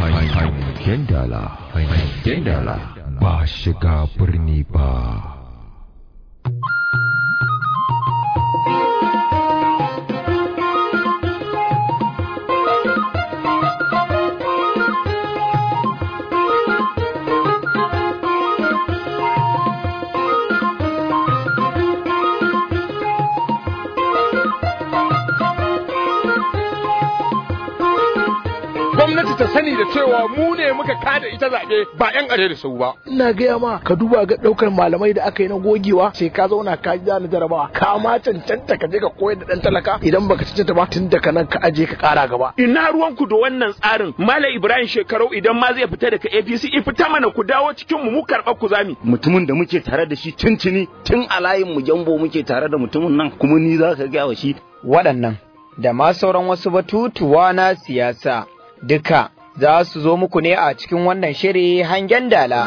hangen dala hangen dala ba shiga birni ba gwamnati ta sani da cewa mu ne muka kada ita zaɓe ba 'yan are da sau ba. ina gaya ma ka duba ga daukar malamai da aka yi na gogewa sai ka zauna ka ji na jarabawa ka ma cancanta ka je ka koyar da dan talaka idan baka cancanta ba tun daga nan ka aje ka kara gaba ina ruwanku da wannan tsarin Malam Ibrahim Shekarau idan ma zai fita daga APC in fita mana ku dawo cikin mu mu karɓar ku zami mutumin da muke tare da shi tuntuni tun a layin mu jambo muke tare da mutumin nan kuma ni za ka gaya wa shi waɗannan da ma sauran wasu batutuwa na siyasa duka za su zo muku ne a cikin wannan shiri hangen dala.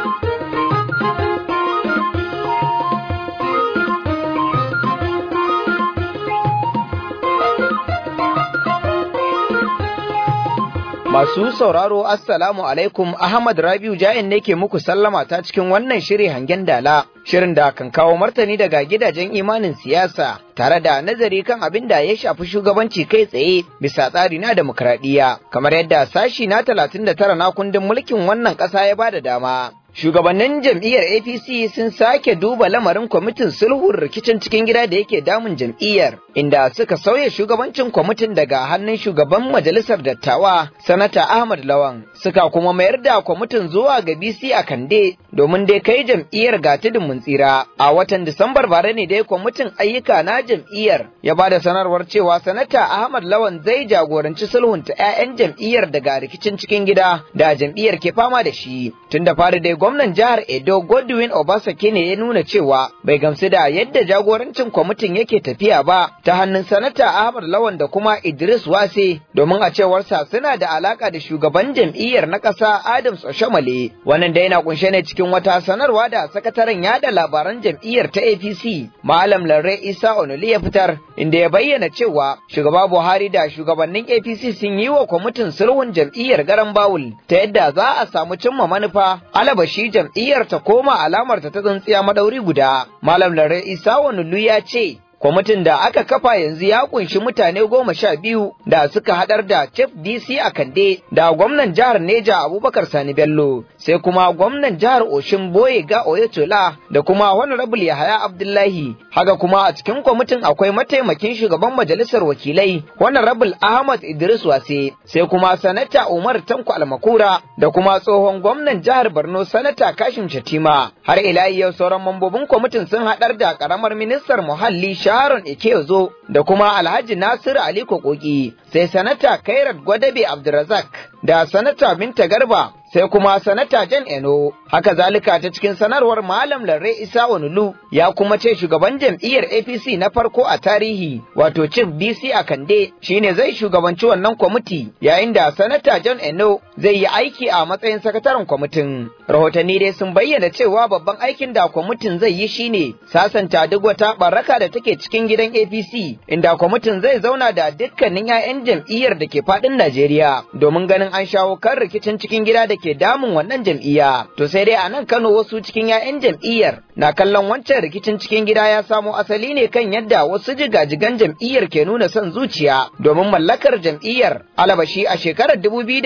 Masu sauraro Assalamu alaikum Ahmad Rabiu Jain ne ke muku sallama ta cikin wannan shiri hangen dala. Shirin da kan kawo martani daga gidajen imanin siyasa tare da nazari kan abin da ya shafi shugabanci kai tsaye bisa tsari na demokradiyya kamar yadda sashi na 39 na kundin mulkin wannan ƙasa ya bada dama. Shugabannin jam'iyyar APC sun sake duba lamarin kwamitin sulhun rikicin cikin gida da yake damun jam'iyyar, inda suka sauya shugabancin kwamitin daga hannun shugaban majalisar dattawa, Sanata Ahmad Lawan, suka kuma mayar da kwamitin zuwa ga BC a Kande domin dai kai jam'iyyar ga tudun mun tsira. A watan Disambar bare ne dai kwamitin ayyuka na jam'iyyar ya ba da sanarwar cewa Sanata Ahmad Lawan zai jagoranci sulhunta 'ya'yan jam'iyyar daga rikicin cikin gida da jam'iyyar ke fama da shi. Tun da fari dai gwamnan jihar Edo Godwin Obasake ne ya nuna cewa bai gamsu da yadda jagorancin kwamitin yake tafiya ba ta hannun sanata Ahmad Lawan da kuma Idris Wase domin a cewarsa suna da alaka da shugaban jam'iyyar na ƙasa Adams Oshamale wannan da yana kunshe ne cikin wata sanarwa da sakataren yada labaran jam'iyyar ta APC Malam Larre Isa Onuli ya fitar inda ya bayyana cewa shugaba Buhari da shugabannin APC sun yi wa kwamitin sulhun jam'iyyar garan Bawul ta yadda za a samu cimma manufa alabashi jam'iyyar ta koma alamar ta tsintsiya madauri guda. Malam Lare Isa Wanulu ya ce, Kwamitin da aka kafa yanzu ya kunshi mutane goma sha biyu da suka hadar da Chief DC a Kande da gwamnan jihar Neja Abubakar Sani Bello sai kuma gwamnan jihar Oshin Boye ga Oyetola da kuma Honorable Yahaya Abdullahi haka kuma a cikin kwamitin akwai mataimakin shugaban majalisar wakilai Honorable Ahmad Idris Wase sai kuma Sanata Umar Tanko Almakura da kuma tsohon gwamnan jihar Borno Sanata Kashim Shatima har ila yau sauran mambobin kwamitin sun hadar da karamar ministar muhalli Sharon Ikeozo da kuma Alhaji Nasiru Ali Kokoki sai Sanata Kairat Gwadabe Abdulrazak da Sanata Binta Garba sai kuma Sanata Jan Eno haka zalika ta cikin sanarwar Malam Larre Isa Onulu ya kuma ce shugaban jam'iyyar APC na farko a tarihi wato Chief DC a Kande shine zai shugabanci wannan kwamiti yayin da Sanata John Eno zai yi aiki a matsayin sakataren kwamitin rahotanni dai sun bayyana cewa babban aikin da kwamitin zai yi shine sasanta duk wata baraka da take cikin gidan APC inda kwamitin zai zauna da dukkanin 'ya'yan jam'iyyar da ke faɗin Najeriya domin ganin an shawo kan rikicin cikin gida da ke damun wannan jam'iyya. To sai dai a nan Kano wasu cikin 'ya'yan jam'iyyar na kallon wancan rikicin cikin gida ya samo asali ne kan yadda wasu jigajigan jam'iyyar ke nuna son zuciya domin mallakar jam'iyyar alabashi a shekarar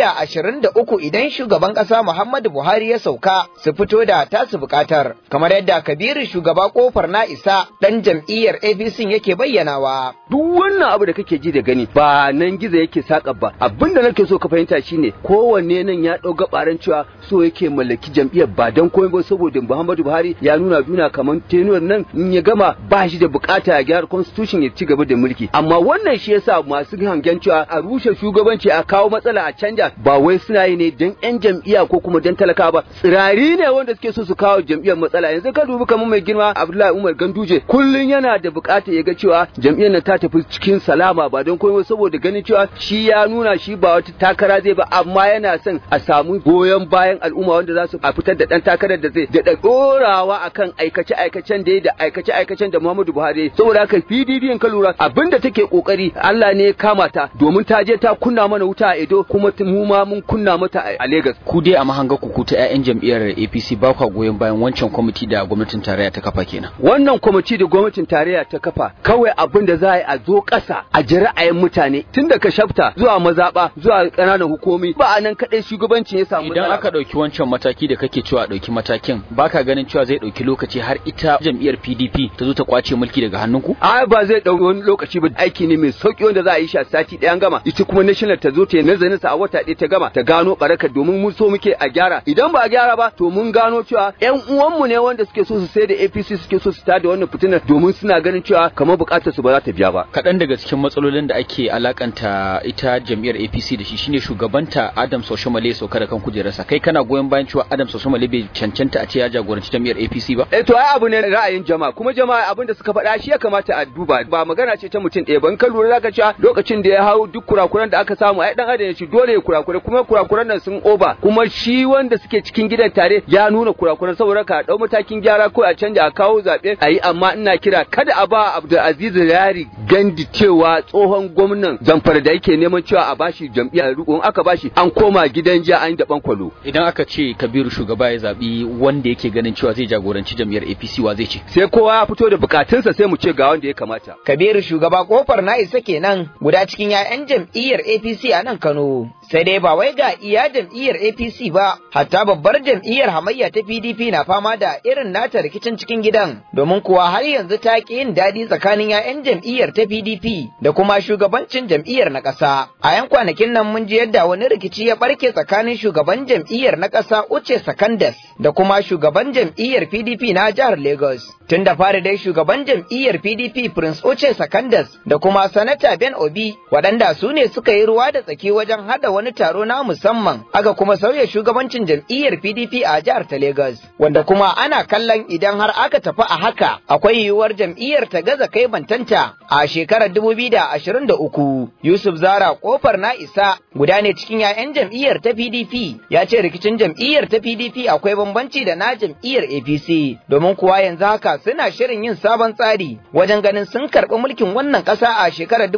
2023 idan shugaban ƙasa Muhammadu Buhari ya sauka su fito da tasu buƙatar kamar yadda Kabiru shugaba kofar na isa ɗan jam'iyyar APC yake bayyanawa. Duk wannan abu da kake ji da gani ba nan gizo yake saka ba abinda nake so ka fahimta shine kowanne nan ya ɗau gabaran cewa so yake mallaki jam'iyyar ba don komai ba saboda Muhammadu Buhari ya nuna duna kamar tenuwar nan in ya gama ba shi da bukata ya gyara constitution ya ci gaba da mulki amma wannan shi yasa masu hangen cewa a rushe shugabanci a kawo matsala a canja ba wai suna yi ne don yan jam'iyya ko kuma don talaka ba tsirari ne wanda suke so su kawo jam'iyyar matsala yanzu ka dubi kamar mai girma Abdullahi Umar Ganduje kullun yana da bukata ya ga cewa jam'iyyar nan ta tafi cikin salama ba don komai saboda ganin cewa shi ya nuna shi ba wata takara zai ba amma yana son a samu goyon bayan al'umma wanda za su a fitar da dan takarar da zai da dorawa akan aikace aikacen da da aikace aikacen da Muhammadu Buhari saboda haka PDP in ka lura abinda take kokari Allah ne ya kama ta domin ta je ta kunna mana wuta a Edo kuma mu ma mun kunna mata a Lagos ku dai a mahanga ku ku ta 'ya'yan jam'iyyar APC ba kwa goyon bayan wancan kwamiti da gwamnatin tarayya ta kafa kenan wannan kwamiti da gwamnatin tarayya ta kafa kawai abin da za a yi a zo ƙasa a ji ra'ayin mutane tun daga shafta zuwa mazaɓa zuwa ƙananan hukumi ba a nan kaɗai shugabancin ya samu idan matsala aka ɗauki wancan mataki da kake cewa a ɗauki matakin baka ganin cewa zai ɗauki lokaci har ita jam'iyyar PDP ta zo ta kwace mulki daga hannunku ai ba zai ɗauki wani lokaci ba aiki ne mai sauki wanda za a yi shi a sati ɗaya an gama ita kuma national ta zo ta yi nazarin sa a wata ɗaya ta gama ta gano barakar domin mun so muke a gyara idan ba a gyara ba to mun gano cewa ƴan uwanmu ne wanda suke so su sai da APC suke so su tada wannan fitinar domin suna ganin cewa kamar buƙatar su ba za ta biya ba kaɗan daga cikin matsalolin da ake alakanta ita jam'iyyar APC da shi shine shugabanta Adam Soshomale sauka da kan kujerarsa kai kana goyon bayan cewa Adam Soshomale bai cancanta a ce ya jagoranci jam'iyyar APC ba Eh to ai abu ne ra'ayin jama'a kuma jama'a abin da suka faɗa shi ya kamata a duba ba magana ce ta mutum ɗaya ban kan lura zaka cewa lokacin da ya hau duk kurakuran da aka samu ai dan adam ya ci dole ya kurakure kuma kurakuran nan sun oba kuma shi wanda suke cikin gidan tare ya nuna kurakuran saboda ka dau matakin gyara ko a canja a kawo zabe ayi amma ina kira kada a ba Abdulaziz Yari gandi cewa tsohon gwamnan Zamfara da yake neman cewa a bashi jam'iyyar riko in aka bashi an koma gidan jiya an yi daban kwalo idan aka ce Kabiru shugaba ya zabi wanda yake ganin cewa zai jagoranci jam'iyyar APC wa zai ce sai kowa ya fito da bukatunsa sai mu ce ga wanda ya kamata Kabiru shugaba kofar na isa kenan guda cikin 'ya'yan jam'iyyar APC a nan Kano. Sai dai ba wai ga iya jam'iyyar APC ba, hatta babbar jam'iyyar hamayya ta PDP na fama da irin nata rikicin cikin gidan, domin kuwa har yanzu ta ƙi yin daɗi tsakanin 'ya'yan jam'iyyar ta PDP da kuma shugabancin jam'iyyar na ƙasa. A 'yan kwanakin nan mun ji yadda wani rikici ya ɓarke tsakanin shugaban jam'iyyar na ƙasa Uche Sakandas da kuma shugaban jam'iyyar PDP na jihar Lagos. Tun da fari dai shugaban jam'iyyar PDP Prince Uche Sakandas da kuma Sanata Ben Obi waɗanda su ne suka yi ruwa da tsaki wajen hada wani taro na musamman aka kuma sauya shugabancin jam'iyyar PDP a jihar ta Lagos wanda kuma ana kallon idan har aka tafi a haka akwai yiwuwar jam'iyyar ta gaza kai bantanta a shekarar 2023 Yusuf Zara kofar na isa guda ne cikin 'ya'yan jam'iyyar ta PDP ya ce rikicin jam'iyyar ta PDP akwai bambanci da na jam'iyyar APC domin kuwa yanzu haka suna shirin yin sabon tsari wajen ganin sun karɓi mulkin wannan ƙasa a shekarar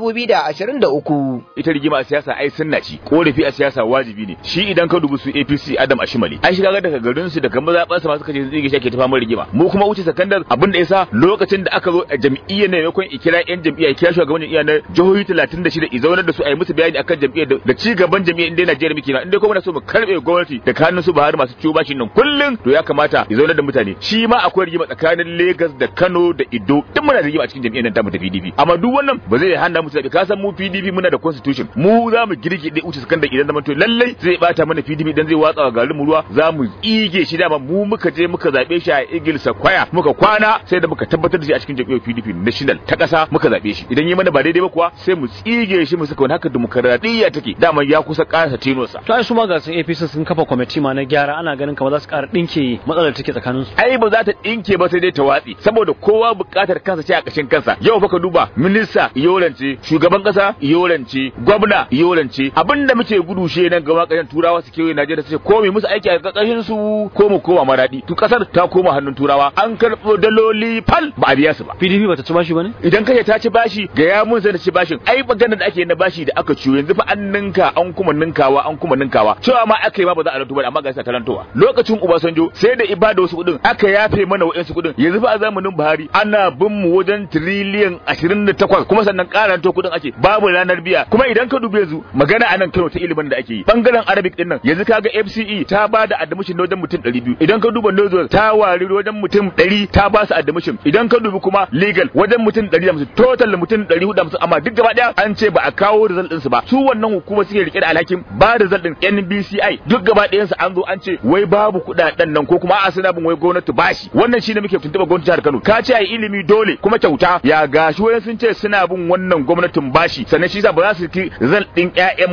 2023. ita rigima a siyasa ai sunna ci korafi a siyasa wajibi ne shi idan ka dubi su APC Adam Ashimali ai shi kaga daga garin su daga mazaɓansa masu kace zai shi ake ta fama rigima mu kuma wuce sakandar abin da yasa lokacin da aka zo a jam'iyyar ne maimakon ikira yan jam'iyya ya kira shugaban jam'iyya na jihohi 36 i zaunar da su a yi musu bayani akan jam'iyyar da ci gaban jam'iyyar inda Najeriya muke na inda kuma na so mu karbe gwamnati da hannun su Buhari masu ciwo bashin nan kullun to ya kamata ya zaunar da mutane shi ma akwai rigima tsakanin Lagos da Kano da Ido duk muna da rigima a cikin jam'iyyar nan tamu ta PDP amma duk wannan ba zai hana mu zabi ka san mu PDP muna da constitution mu za mu girgide uce sakandar idan zaman to lallai zai bata mana PDP idan zai watsa wa garin mu ruwa za mu ige shi dama mu muka je muka zabe shi a Eagle Sakwaya muka kwana sai da muka tabbatar da shi a cikin jam'iyyar PDP national ta kasa muka zabe shi idan yi mana ba daidai ba kuwa sai mu tsige shi mu saka wani haka demokradiyya take dama ya kusa karasa tenosa to ai su ma ga sun APC sun kafa kwamiti ma na gyara ana ganin kamar za su ƙara ɗinke matsalar take tsakanin su ai ba za ta dinke ba sai dai ta watsi saboda kowa buƙatar kansa ce a ƙashin kansa yau fa ka duba minista yorance shugaban ƙasa yorance gwamna yorance abinda muke gudu shi nan gaba ƙasashen turawa su kewaye Najeriya su ce ko mu musu aiki a ƙarƙashin su ko mu koma maradi to ƙasar ta koma hannun turawa an karɓo daloli fal ba a biya su ba PDP bata ci bashi bane idan kace ta ci bashi ga ya mun sai da ci bashin ai maganar da ake na bashi da aka ciyo yanzu fa an ninka an kuma ninkawa an kuma ninkawa cewa ma aka yi ma ba za a ranto ba amma ga sa tarantowa lokacin Obasanjo sai da ibada wasu kudin aka yafe mana wa'ansu kudin yanzu fa a zamanin Buhari ana bin mu wajen trillion 28 kuma sannan karanto kudin ake babu ranar biya kuma idan ka dubi yanzu magana anan Kano ta ilimin da ake yi bangaren Arabic din nan yanzu kaga FCE ta ba da admission na wajen mutum 200 idan ka duba Nozo ta wari wajen mutum 100 ta ba su admission idan ka dubi kuma legal wajen mutum 150 total mutum 450 amma duk gaba daya an ce ba a kawo result din su ba su wannan hukuma suke rike da alhakin ba da result din NBCI duk gaba ɗayan su an zo an ce wai babu kuɗaɗen nan ko kuma a suna bin wai gwamnati bashi wannan shine muke tuntuɓa gwamnati jihar Kano ka ce ai ilimi dole kuma kyauta ya gashi wai sun ce suna bin wannan gwamnatin bashi sannan shi yasa ba za su ki result din ƴaƴan mutane da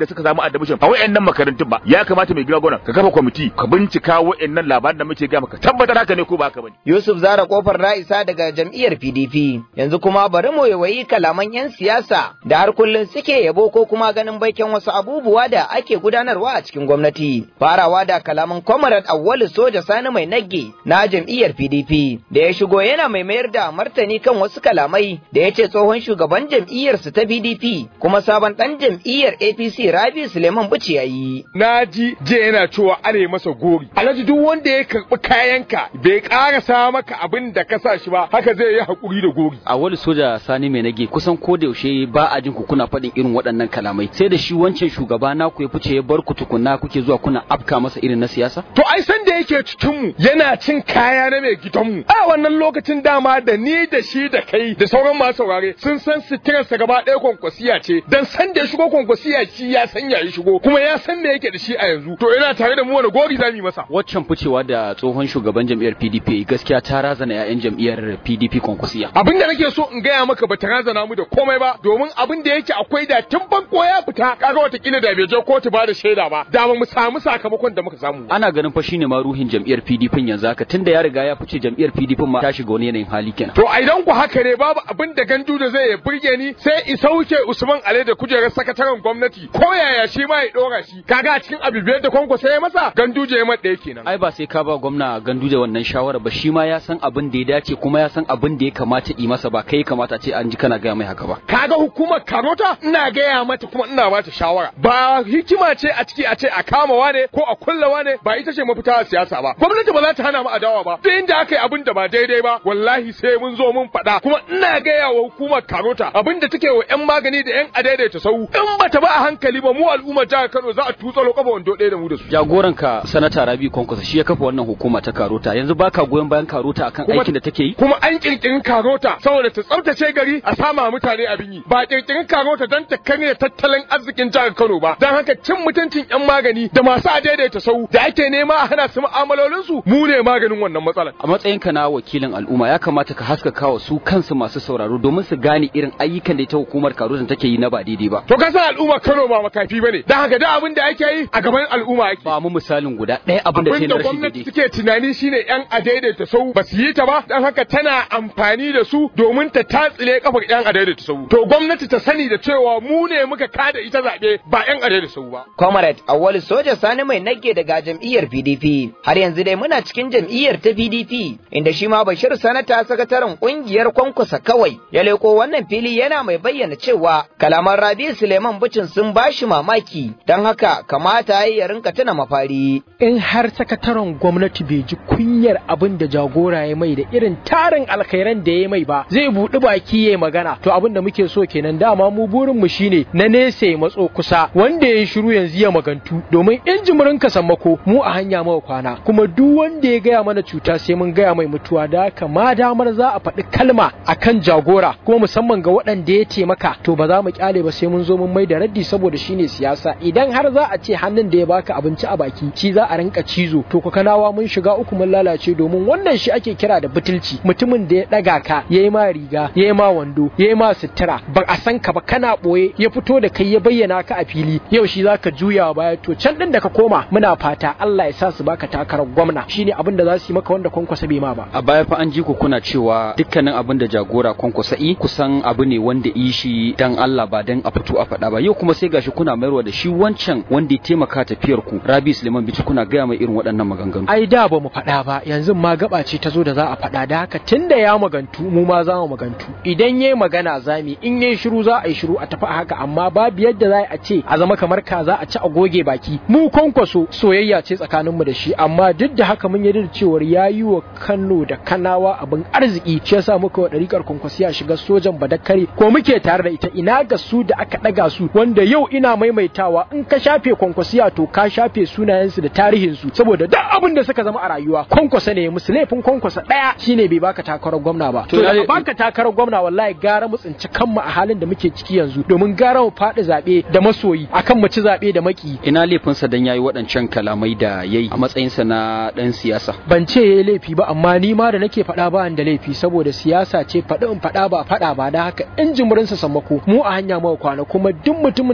da suka samu admission a wayannan makarantun ba ya kamata mai gina gona ka kafa kwamiti ka bincika wayannan labaran da muke ga maka tabbatar haka ne ko ba haka bane Yusuf Zara kofar Ra'isa daga jam'iyyar PDP yanzu kuma bari mu yawayi kalaman 'yan siyasa da har kullum suke yabo ko kuma ganin baiken wasu abubuwa da ake gudanarwa a cikin gwamnati farawa da kalaman Comrade Awwalu Soja Sani Mai Nagge na jam'iyyar PDP da ya shigo yana mai mayar da martani kan wasu kalamai da ya ce tsohon shugaban jam'iyyarsu ta PDP kuma sabon dan jam'iyyar APC Rabi Suleiman Buci yayi na ji je yana cewa are masa gori alhaji duk wanda ya karbi kayanka bai karasa maka abin da ka sa shi ba haka zai yi hakuri da gori a wani soja sani mai nage kusan ko da yaushe ba a jin ku kuna faɗin irin waɗannan kalamai sai da shi wancan shugaba na ku ya fice ya bar ku tukunna kuke zuwa kuna afka masa irin na siyasa to ai san da yake cikin mu yana cin kaya na mai gidanmu a wannan lokacin dama da ni da shi da kai da sauran masu saurare sun san sitirarsa gaba ɗaya kwankwasiya ce dan san da ya shigo kwankwasiya shi ya san ya shigo kuma ya san me yake da shi a yanzu to yana tare da mu wani gori zamu yi masa waccan ficewa da tsohon shugaban jam'iyyar PDP gaskiya ta razana 'ya'yan jam'iyyar PDP kwankwasiya abin da nake so in gaya maka bata razana mu da komai ba domin abin da yake akwai da tun farko ya fita kaga watakila da bai je kotu ba da shaida ba da ba mu samu sakamakon da muka samu ana ganin fa shine ma ruhin jam'iyyar PDP yanzu haka tunda ya riga ya fice jam'iyyar PDP ma ta shiga wani yanayin hali kenan to a idan ku haka ne babu abin da gandu da zai burge ni sai i sauke Usman Ale da kujerar sakataren gwamnati ko yaya shi ma ya dora shi kaga a cikin abibiyar da kwanko sai ya masa ganduje ya ɗaya kenan ai ba sai ka ba gwamna ganduje wannan shawara ba shi ma ya san abin da ya dace kuma ya san abin da ya kamata yi masa ba kai kamata ce an ji kana gaya mai haka ba kaga hukumar karota ina gaya mata kuma ina bata shawara ba hikima ce a ciki a ce a kama wane ko a kulla wane ba ita ce mafita a siyasa ba gwamnati ba za ta hana mu adawa ba duk inda aka yi abin da ba daidai ba wallahi sai mun zo mun faɗa kuma ina gaya wa hukumar karota abin da take wa yan magani da yan adaidaita sau in bata ba a hankali ba mu al'ummar jihar Kano za a tutsalo kafa wando ɗaya da mu da su jagoranka sanata Rabi Kwankwaso shi ya kafa wannan hukuma ta karota yanzu baka goyon bayan karota akan aikin da take yi kuma an kirkirin karota saboda ta tsaftace gari a sama mutane abin yi ba kirkirin karota don ta karya tattalin arzikin jihar Kano ba don haka cin mutuncin yan magani da masu adaidaita sau da ake nema a hana su mu'amalolin su mu ne maganin wannan matsalar a matsayinka na wakilin al'umma ya kamata ka haskaka wa su kansu masu sauraro domin su gane irin ayyukan da ita hukumar karota take yi na ba daidai ba to ka san al'umma Kano ba makafi bane don haka da abin da ake yi a gaban al'umma ake ba mu misalin guda ɗaya abin da ke na rashin gwamnati suke tunani shine yan adaidaita sau ba su yi ta ba don haka tana amfani da su domin ta tatsile kafar yan adaidaita sau to gwamnati ta sani da cewa mu ne muka kada ita zaɓe ba yan adaidaita sau ba Comrade Awal Soja Sani mai nage daga jam'iyyar PDP har yanzu dai muna cikin jam'iyyar ta PDP inda shi ma Bashir Sanata sakataren kungiyar Kwankwasa kawai ya leko wannan fili yana mai bayyana cewa kalaman Rabi Suleiman Bucin sun bashi mamaki don haka kamata ya rinka tuna mafari in har sakataren gwamnati bai ji kunyar abin da jagora ya mai da irin tarin alkhairan da ya mai ba zai buɗi baki ya magana to abin da muke so kenan dama mu burin mu shine na nesa ya matso kusa wanda ya shiru yanzu ya magantu domin in jimirin ka sammako mu a hanya mawa kwana kuma duk wanda ya gaya mana cuta sai mun gaya mai mutuwa da haka ma damar za a faɗi kalma akan jagora kuma musamman ga waɗanda ya taimaka to ba za mu kyale ba sai mun zo mun mai da raddi saboda shine siyasa idan har za a ce hannun da ya baka abinci a baki shi za a rinka cizo to ku kanawa mun shiga uku mun lalace domin wannan shi ake kira da butulci mutumin da ya daga ka yayi ma riga yayi ma wando yayi ma sutura ba a san ka ba kana boye ya fito da kai ya bayyana ka a fili yau shi zaka juya baya to can din da ka koma muna fata Allah ya sa su baka takarar gwamna shine abin da za su yi maka wanda kwankwasa bai ma ba a baya fa an ji ku kuna cewa dukkanin abin da jagora kwankwasa i kusan abu ne wanda yi shi dan Allah ba dan a fito a faɗa ba yau kuma sai gashi kuna mayarwa da shi wancan wanda ya taimaka tafiyar ku Rabi Suleiman Bichi kuna gaya mai irin waɗannan maganganu ai da ba mu faɗa ba yanzu ma gaba ce ta zo da za a faɗa da haka tunda ya magantu mu ma za mu magantu idan yayi magana zami in yayi shiru za a yi shiru a tafi a haka amma babu yadda za a ce a zama kamar kaza a ci a goge baki mu kwankwaso soyayya ce tsakaninmu da shi amma duk da haka mun yarda da cewar ya yi wa Kano da Kanawa abin arziki shi yasa muka wa ɗarikar kwankwasiya shiga sojan badakare ko muke tare da ita ina ga su da aka ɗaga su wanda yau ina maimaitawa in ka shafe kwankwasiya to ka shafe sunayensu da tarihinsu saboda duk abin da suka zama a rayuwa kwankwasa ne musu laifin kwankwasa ɗaya shine bai baka takarar gwamna ba to da baka takarar gwamna wallahi gara mu tsinci kanmu a halin da muke ciki yanzu domin gara mu faɗi zaɓe da masoyi akan mu ci zaɓe da maki ina laifinsa dan yayi waɗancan kalamai da yayi a matsayinsa na ɗan siyasa ban ce yayi laifi ba amma ni ma da nake faɗa ba da laifi saboda siyasa ce faɗi in faɗa ba faɗa ba da haka in jimirinsa sammako mu a hanya mawa kwana kuma duk mutumin da zai gaya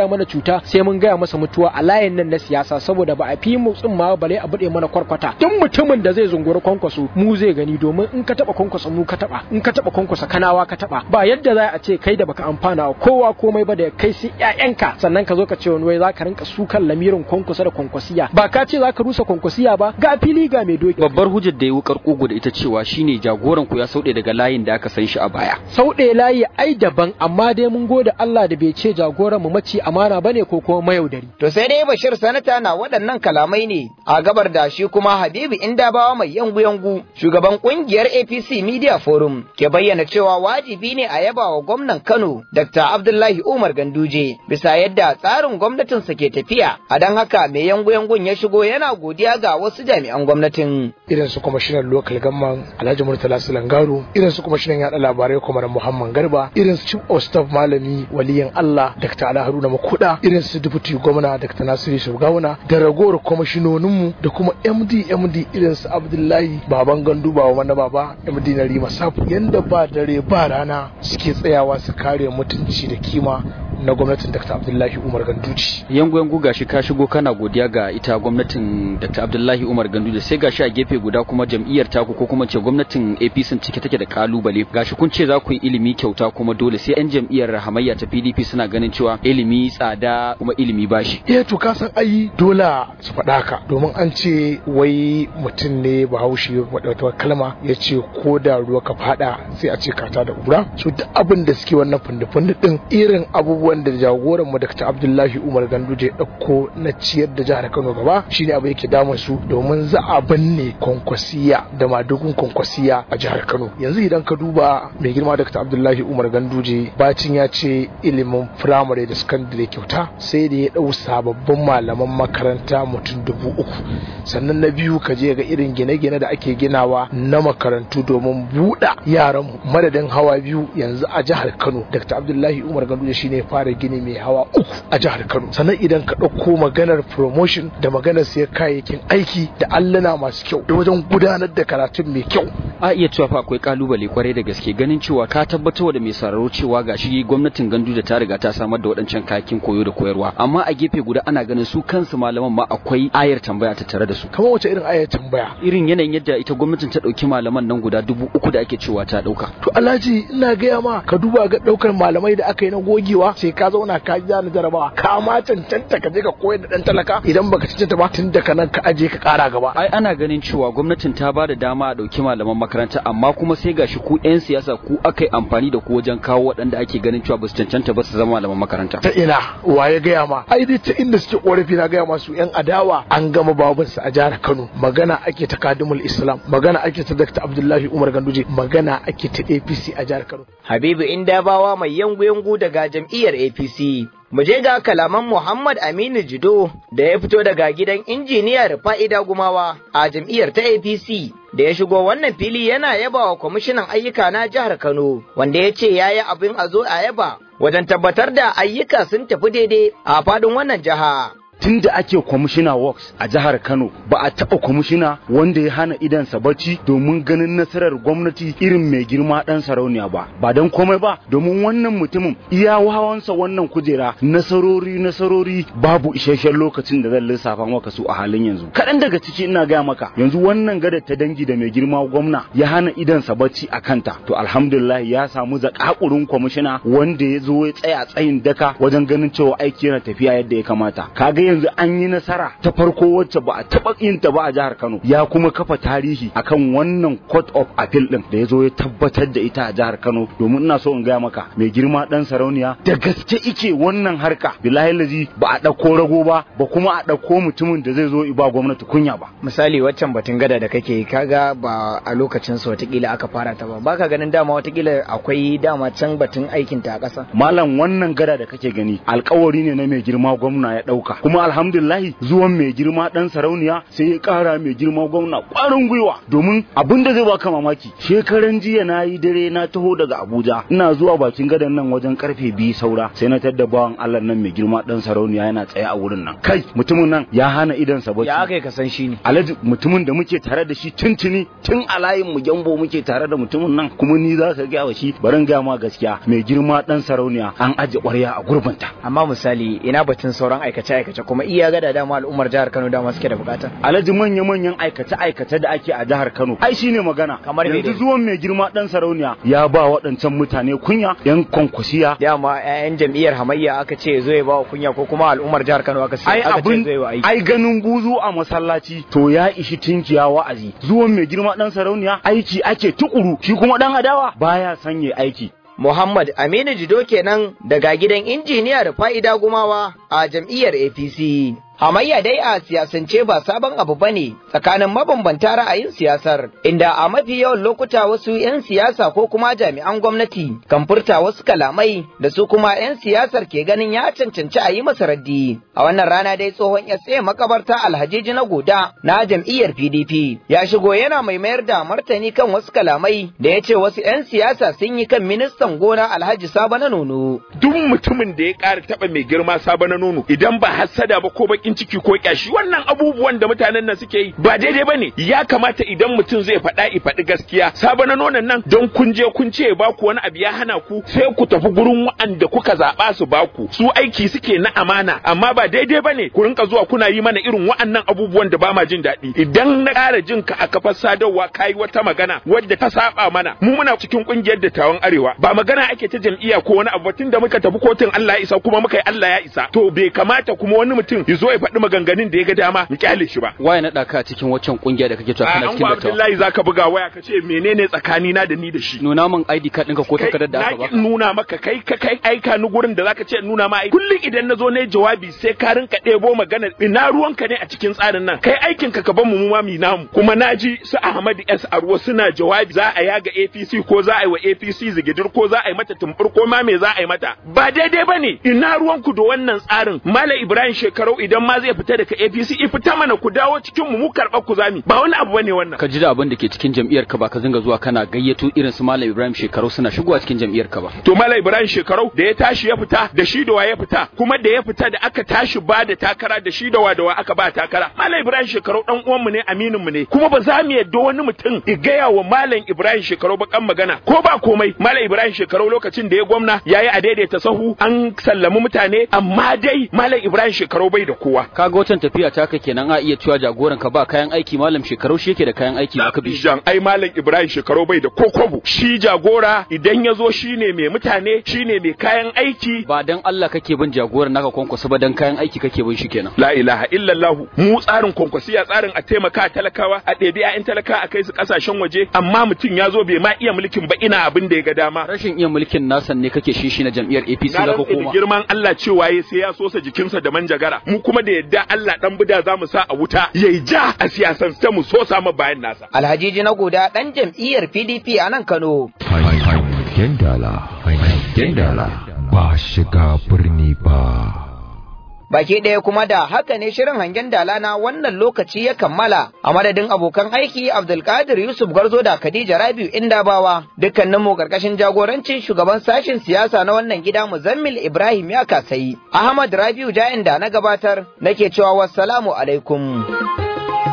gaya mana cuta sai mun gaya masa mutuwa a layin nan na siyasa saboda ba a fi mu ma bale a bude mana kwarkwata duk mutumin da zai zunguri kwankwaso mu zai gani domin in ka taba kwankwaso mu ka taba in ka taba kwankwaso kanawa ka taba ba yadda za a ce kai da baka amfana wa kowa komai ba da kai sai ƴaƴanka sannan ka zo ka ce wani wai za ka rinka sukan lamirin kwankwaso da kwankwasiya ba ka ce za ka rusa kwankwasiya ba ga fili ga mai doki babbar hujjar da ya wukar kugu da ita cewa shine jagoran ku ya sauɗe daga layin da aka san shi a baya sauɗe layi ai daban amma dai mun gode Allah da bai ce jagoran mu maci amana bane ko kuma mayaudari To sai dai Bashir Sanata na waɗannan kalamai ne a gabar da shi kuma Habibu Indabawa mai yangu-yangu shugaban kungiyar APC Media Forum ke bayyana cewa wajibi ne a yaba wa gwamnan Kano Dr. Abdullahi Umar Ganduje bisa yadda tsarin gwamnatinsa ke tafiya a don haka mai yangu-yangun ya shigo yana godiya ga wasu jami'an gwamnatin. irin su kwamishinan local gamman alhaji murtala sulangaru irin su kwamishinan yada labarai kwamar muhammad garba irin su chief of staff malami waliyin allah dr ala haruna makuda irin su deputy gwamna dr nasiru shugawuna da ragowar kwamishinoninmu da kuma md md irin su abdullahi baban gandu ba wa mana baba md na rima safu yanda ba dare ba rana suke tsayawa su kare mutunci da kima na gwamnatin Dr. Abdullahi Umar Ganduji. yangu yangu gashi ka shigo kana godiya ga ita gwamnatin Dr. Abdullahi Umar Ganduje sai gashi a gefe guda kuma jam'iyyar taku ko kuma ce gwamnatin APC cike take da kalubale gashi kun ce za ku yi ilimi kyauta kuma dole sai yan jam'iyyar hamayya ta PDP suna ganin cewa ilimi tsada kuma ilimi bashi Eh to ka san ai dole su faɗa ka domin an ce wai mutum ne bahaushe wata kalma ya ce ko da ruwa ka faɗa sai a ce kata da ƙura so duk abin da suke wannan fundi-fundi din irin abubuwan da jagoran mu Dr. Abdullahi Umar Ganduje ya ɗauko na ciyar da jihar Kano gaba shine abu yake damun su domin za a binne kwankwasiya da madugun kwankwasiya a jihar Kano yanzu idan ka duba mai girma Dr. Abdullahi Umar Ganduje bacin ya ce ilimin firamare da sakandare kyauta sai da ya ɗau sababbin malaman makaranta mutum dubu uku sannan na biyu ka je ga irin gine-gine da ake ginawa na makarantu domin buɗa yaran madadin hawa biyu yanzu a jihar Kano Dr. Abdullahi Umar Ganduje shine ya fara gini mai hawa uku a jihar Kano sannan idan ka ɗauko maganar promotion da maganar siyan kayayyakin aiki da alluna masu kyau da wajen gudanar da karatun mai kyau a iya cewa fa akwai kalubale kwarai da gaske ganin cewa ka tabbatar da mai sauraro cewa gashi gwamnatin gandu da ta riga ta samar da waɗancan kayakin koyo da koyarwa amma a gefe guda ana ganin su kansu malaman ma akwai ayar tambaya ta tare da su kamar wace irin ayar tambaya irin yanayin yadda ita gwamnatin ta ɗauki malaman nan guda dubu uku da ake cewa ta ɗauka to alhaji ina gaya ma ka duba ga ɗaukar malamai da aka yi na gogewa sai ka zauna ka ja na jarabawa ka ma cancanta ka je ka koyar da ɗan talaka idan baka cancanta ba tun daga nan ka aje ka ƙara gaba ai ana ganin cewa gwamnatin ta ba da dama a ɗauki malaman makaranta amma kuma sai gashi ku 'yan siyasa ku aka yi amfani da ku wajen kawo waɗanda ake ganin cewa ba su cancanta ba su zama malaman makaranta ta ina wa ya gaya ma ai dai ta inda suke korafi na gaya masu yan adawa an gama babansu a jihar Kano magana ake ta kadimul Islam magana ake ta Dr. Abdullahi Umar Ganduje magana ake ta APC a jihar Kano Habibu Indabawa mai yangu-yangu daga jam'iyyar APC. Mu je ga kalaman Muhammad Aminu Jido da ya fito daga gidan injiniyar fa'ida gumawa a jam'iyyar ta APC da ya shigo wannan fili yana yaba wa kwamishinan ayyuka na jihar Kano wanda ya ce ya yi abin a zo a yaba wajen tabbatar da ayyuka sun tafi daidai a faɗin wannan jiha. tun da ake kwamishina works a jihar kano ba a taɓa kwamishina wanda ya hana idansa bacci domin ganin nasarar gwamnati irin mai girma ɗan sarauniya ba ba don komai ba domin wannan mutumin iya wawansa wannan kujera nasarori nasarori babu isasshen lokacin da zan lissafa maka su a halin yanzu kaɗan daga ciki ina gaya maka yanzu wannan gada ta dangi da mai girma gwamna ya hana idansa bacci a kanta to alhamdulillah ya samu zakakurin kwamishina wanda ya zo ya tsaya tsayin daka wajen ganin cewa aiki yana tafiya yadda ya kamata kaga yanzu an yi nasara ta farko wacce ba a taɓa yin ta ba a jihar Kano ya kuma kafa tarihi akan wannan court of appeal din da ya zo ya tabbatar da ita a jihar Kano domin ina so in gaya maka mai girma dan sarauniya da gaske ike wannan harka bilahi lazi ba a ɗauko rago ba ba kuma a ɗauko mutumin da zai zo i ba gwamnati kunya ba Misali waccan batun gada da kake yi, kaga ba a lokacin su watakila aka fara ta ba baka ganin dama watakila akwai dama can batun aikin ta a ƙasa. malam wannan gada da kake gani alkawari ne na mai girma gwamna ya ɗauka kuma kuma alhamdulillahi zuwan mai girma dan sarauniya sai ya kara mai girma gwamna kwarin gwiwa domin abin da zai baka mamaki shekaran jiya na yi dare na taho daga abuja ina zuwa bakin gadon nan wajen karfe biyu saura sai na tadda bawan allah nan mai girma dan sarauniya yana tsaye a wurin nan kai mutumin nan ya hana idan sa bacci ya aka ka san shi ne alhaji mutumin da muke tare da shi tuntuni tun a layin mu gyambo muke tare da mutumin nan kuma ni za ka gaya wa shi barin gaya ma gaskiya mai girma dan sarauniya an aje ƙwarya a gurbinta amma misali ina batun sauran aikace aikace kuma iya ga da dama al'ummar jihar Kano dama suke da bukata alhaji manya manyan aikace aikace da ake a jihar Kano ai shine magana Kamar me yanzu dai? zuwan mai girma dan sarauniya ya ba waɗancan mutane kunya yan kwankwasiya dama ƴaƴan jam'iyyar hamayya aka ce zo ya ba wa kunya ko kuma al'ummar jihar Kano aka ce ai aka ce abin zo ya wa aiki ai ganin buzu a masallaci to ya ishi tinkiya wa'azi zuwan mai girma dan sarauniya aiki ake tukuru shi kuma dan adawa baya sanye aiki Muhammad Aminu Jido kenan daga gidan injiniya da fa'ida gumawa a jam'iyyar APC. Hamayya dai a siyasance ba sabon abu bane tsakanin mabambanta ra'ayin siyasar, inda a mafi yawan lokuta wasu 'yan siyasa ko kuma jami'an gwamnati kan furta wasu kalamai da su kuma 'yan siyasar ke ganin ya cancanci a yi masa raddi. A wannan rana dai tsohon SA makabarta Alhaji na Goda na jam'iyyar PDP ya shigo yana mai mayar da martani kan wasu kalamai da ya ce wasu 'yan siyasa sun yi kan ministan gona Alhaji Sabo na Nono. duk mutumin da ya ƙara taɓa mai girma sabo na nono idan ba hassada ba ko bakin ciki ko kyashi wannan abubuwan da mutanen nan suke yi ba daidai bane ya kamata idan mutum zai faɗa i faɗi gaskiya sabo na nonon nan don kun je kun ce ba ku wani abu ya hana ku sai ku tafi gurin wa'anda kuka zaɓa su ba ku su aiki suke na amana amma ba daidai bane ku rinka zuwa kuna yi mana irin wa'annan abubuwan da ba ma jin daɗi idan na ƙara jin ka a kafar sadarwa kayi wata magana wadda ta saba mana mu muna cikin ƙungiyar dattawan arewa ba magana ake ta jam'iyya ko wani abu tun da muka tafi kotun Allah ya isa kuma muka yi Allah ya isa to bai kamata kuma wani mutum ya zo ya faɗi maganganun da ya ga dama ya kyale shi ba waye na ɗaka cikin waccan kungiya da kake cewa a kana an cikin gwa dattawa Abdullahi zaka buga waya ka ce menene tsakani na da ni da shi nuna min ID card ɗinka ko takardar da aka na baka ki nuna maka kai ka kai aika ni gurin da zaka ce in nuna ma aiki kullum idan na zo ne jawabi sai ka rinka ɗebo magana ina ruwanka ne a cikin tsarin nan kai aikin ka ka bar mu mu ma mi namu kuma naji su Ahmad S Arwa suna jawabi za a yaga APC ko za a yi wa APC zigidir ko za a yi mata tumbur ko ma me za a yi mata ba daidai bane ina ruwanku da wannan tsarin Malam Ibrahim Shekarau idan ma zai fita daga APC i fita mana ku dawo cikin mu mu karɓar ku zami ba wani abu bane wannan ka ji da abin da ke cikin jam'iyyar ka ba ka zinga zuwa kana gayyato irin su Malam Ibrahim shekaru suna shigowa cikin jam'iyyar ka ba to Malam Ibrahim Shekarau da ya tashi ya fita da shi da wa ya fita kuma da ya fita da aka tashi ba da takara da shi da wa da wa aka ba takara Malam Ibrahim Shekarau dan uwan mu ne aminin mu ne kuma ba za mu yadda wani mutum ya gaya wa Malam Ibrahim Shekarau bakan magana ko ba komai Malam Ibrahim Shekarau lokacin da ya gwamna yayi a daidaita sahu an sallami mutane amma dai Malam Ibrahim Shekarau bai da kowa kaga watan tafiya ta ka kenan a iya cewa jagoran ka ba kayan aiki malam shekaru shi yake da kayan aiki ba ka bi shi Jan ai Malam Ibrahim Shekarau bai da kokobu shi jagora idan ya zo shine mai mutane shine mai kayan aiki ba dan Allah kake bin jagoran naka kwankwasa ba dan kayan aiki kake bin shi kenan la ilaha illallah mu tsarin kwankwasiya tsarin a taimaka talakawa a ɗebi 'ya'yan talaka a kai su ƙasashen waje amma mutum ya zo bai ma iya mulkin ba ina abin da ya ga dama rashin iya mulkin nasan ne kake shishi na jam'iyyar APC na da ka rantse da koma girman Allah cewa ya sai ya sosa jikinsa da manjagara mu kuma da yadda Allah dan bida za mu sa a wuta yayi ja a siyasan ta mu sosa ma bayan nasa Alhaji na Goda ɗan jam'iyyar PDP a nan Kano. Hangen dala, hangen dala, ba shiga birni ba. Baki ɗaya kuma da haka ne shirin hangen dala na wannan lokaci ya kammala a madadin abokan aiki Abdulkadir Yusuf Garzo da Khadija Rabiu Indabawa dukkanin mu karkashin jagorancin shugaban sashen siyasa na wannan gida Muzammil Ibrahim ya kasayi. Ahmad Rabiu Jain da na gabatar nake cewa wassalamu alaikum.